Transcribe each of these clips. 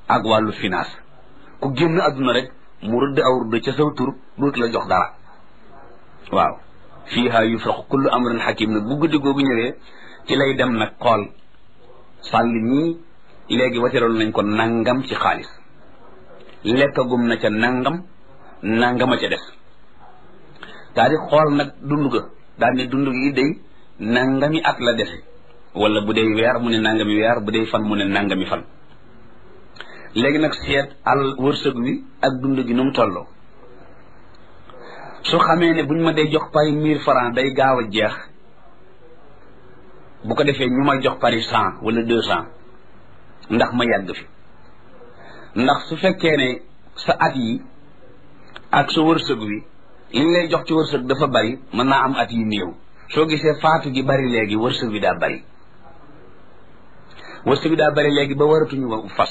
ak wàllu finance ku génn adduna rek mu rëdd aw rëdd ca saw tur dootu la jox dara waaw fiiha yufraqu kullu amrin hakim nag bu guddi googu ñëwee ci lay dem nag xool sàll ñii léegi wateroon nañ ko nangam ci xaalis lekkagum na ca nangam nangama ca des daa di xool nag dund ga daal ne dund gi day nangami at la dese wala bu dee weer mu ne nangami weer bu dee fan mu ne nangami fan léegi nag seet al wërsëg wi ak dund gi nu mu tolloo su xamee ne buñ ma dee jox pari mille francs day gaaw a jeex bu ko defee ñu may jox pari cent wala deux cent ndax ma yàgg fi ndax su fekkee ne sa at yi ak sa wërsëg wi liñ lay jox ci wërsëg dafa bari mën naa am at yi néew soo gisee faatu gi bari léegi wërsëg wi daa bari wërsëg wi daa bari léegi ba waratuñu fas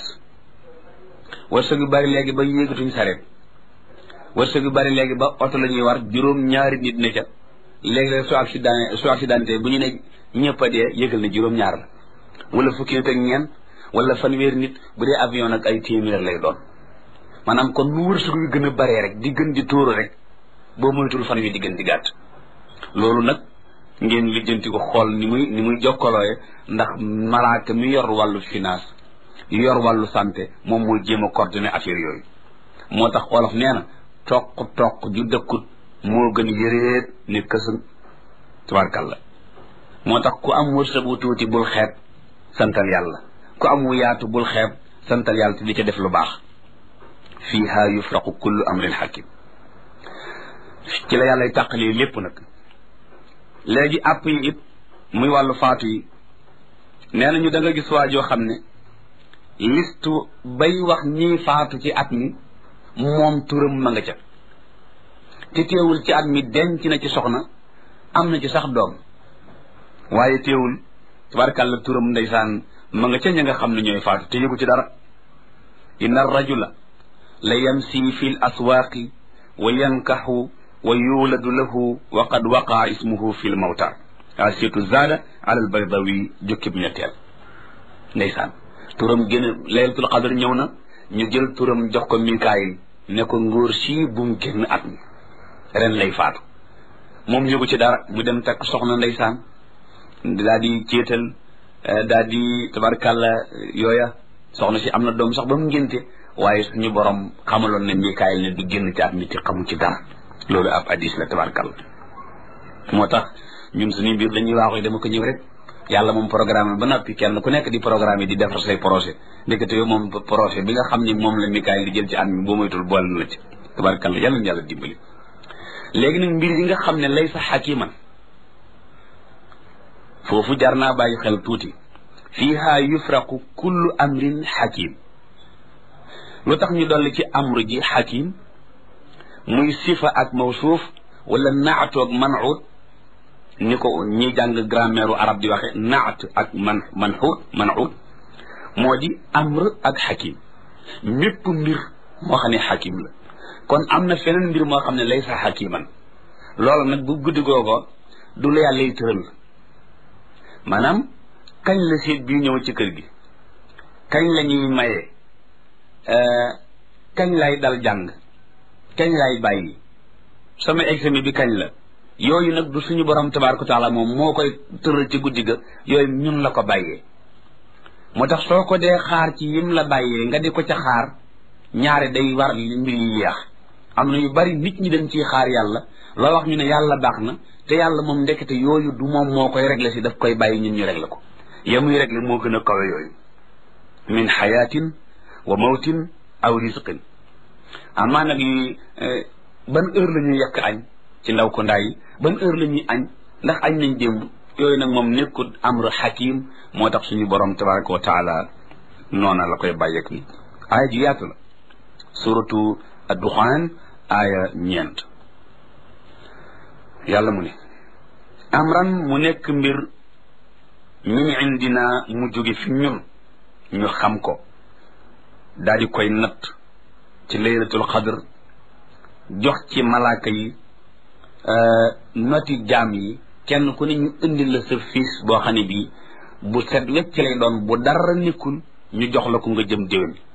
wërsëg wi bari léegi ba yéegatuñ sareet wërsëg wi bari léegi ba oto la ñuy war juróom ñaari nit ne ca léegi su accident su accidenté bu ñu ne ñëpp a dee yëgal ne juróom ñaar la wala fukki nit ak ñeent wala fanweeri nit bu dee avion nag ay téeméer lay doon maanaam kon nu wërsëg yu gën a baree rek di gën di tóoru rek boo moytul fan wi di gën di gàtt loolu nag ngeen lijjanti ko xool ni muy ni muy jokkalooye ndax malaaka mi yor wàllu finance yor wàllu santé moom mooy jéem a coordonné affaire yooyu moo tax olof nee na toq toq ju dëkkut moo gën yëreet ni kësën tabarkalla moo tax ku am wërsëg wu tuuti bul xeeb santal yàlla ku am wu yaatu bul xeeb santal yàlla te di ca def lu baax fiiha yufraqu kullu amrin hakim ci la yàllay tàqalee lépp nag léegi àpp yi it muy wàllu faatu yi nee nañu da nga gis waa joo xam ne listu bay wax ñii faatu ci at mi moom turam ma nga ca te teewul ci at mi denc na ci soxna am na ci sax doom waaye teewul tabarkàlla turam ndeysaan ma nga ca ña nga xam ne ñooy faatu te yëgu ci dara inna rajula la yamsi fi l aswaaqi wa yankaxu wa yuuladu lahu wa qad waqaa ismuhu fi l mawta asitu zaada ala al baydawi jukkib ñetteel ndeysaan turam gën a laylatul qadr ñëw na ñu jël turam jox ko mikaayil ne ko ngóor sii bum génn at mi ren lay faatu moom yëgu ci dara mu dem takk soxna ndeysaan daa di céetal daa di tabarkàlla yooya soxna si am na doom sax ba mu ngénte waaye suñu borom xamaloon ne mikaayil ne du génn ci at mi te xamu ci dara loolu ab hadis la tabarkàlla moo tax ñun suñu mbir dañuy waaxu dama ko ñëw rek yàlla moom programme ba noppi kenn ku nekk di programme yi di defar say projet ndekete yow moom projet bi nga xam ni moom la mikaayil di jël ci at mi boo moytul boole na la ci tabarkàlla yàlla na yàlla dimbali léegi nag mbir yi nga xam ne lay sa xakiman foofu jar naa bàyyi xel tuuti fiiha yufraqu kullu amrin xakim lu tax ñu dolli ci amru ji xakim muy sifa ak mawsuuf wala naatu ak manxuut ni ko ñi jàng grammaire arab di waxe naat ak man manxuut manxuut moo di amr ak xakim mépp mbir moo xam ne xakim la kon am na feneen mbir moo xam ne lay sa xakiman loolu nag bu guddi googo du la yàlla yi tëral maanaam kañ la seet bii ñëw ci kër gi kañ la ñuy maye kañ lay dal jàng kañ lay bàyyi sama examen bi kañ la yooyu nag du suñu borom tabaaraka taala moom moo koy tëral ci guddi ga yooyu ñun la ko bàyyee moo tax soo ko dee xaar ci yim la bàyyee nga di ko ca xaar ñaare day war mbir yi yeex am na yu bari nit ñi dañ ciy xaar yàlla loo wax ñu ne yàlla baax na te yàlla moom ndekete yooyu du moom moo koy réglé si daf koy bàyyi ñun ñu réglé ko ya muy réglé moo gën a kawe yooyu min xayaatin wa mawtin aw risqin amaa nag yi ban heure la ñuy yekk añ ci ndaw ko ndaa yi ban heure la ñuy añ ndax añ nañ démb yooyu nag moom nekkul amru xakim moo tax suñu borom tabaraka wa taala noona la koy bàyyeek ni aaya ji yaatu la suratu adduxaan aaya ñeent yàlla mu ne amran mu nekk mbir min indina mu jóge fi ñun ñu xam ko daal di koy natt ci laylatul xadr jox ci malaaka yi noti jaam yi kenn ku ne ñu indi la sa fiis boo xam ne bii bu set wecc lay doon bu dara nekkul ñu jox la ko nga jëm déwén